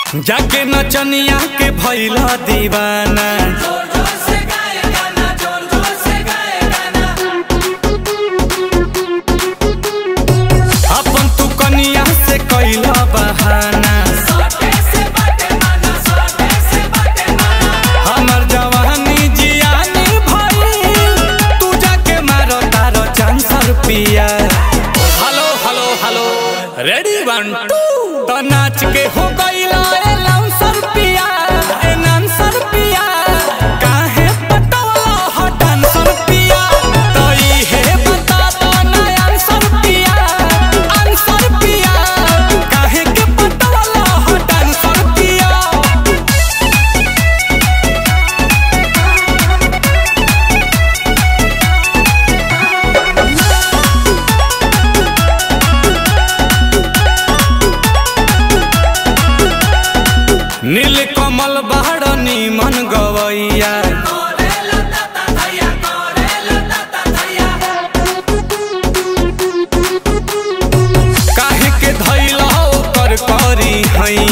जाके नचनिया के भैला दीवाना जोर जोर से गाए गाना जोर जोर से गाए गाना अपन तू कनिया से कैला बहाना सोटे से बाटे माना सोटे से बाटे माना हमर जवानी जियानी भइल तू जाके मारो तारो चांसर पिया hello hello hello ready one two तो नाच के हो गइला ए लाउंसर पिया ए नांसर पिया काहे पटवला हो डांसर पिया तो इहे बता दो ना आंसर पिया आंसर पिया काहे के पटवला हो डांसर पिया नील कमल बहड़नी मन गवैया कोरे लता ता थैया कोरे लता ता थैया काहे के धैला ओकर करी हैया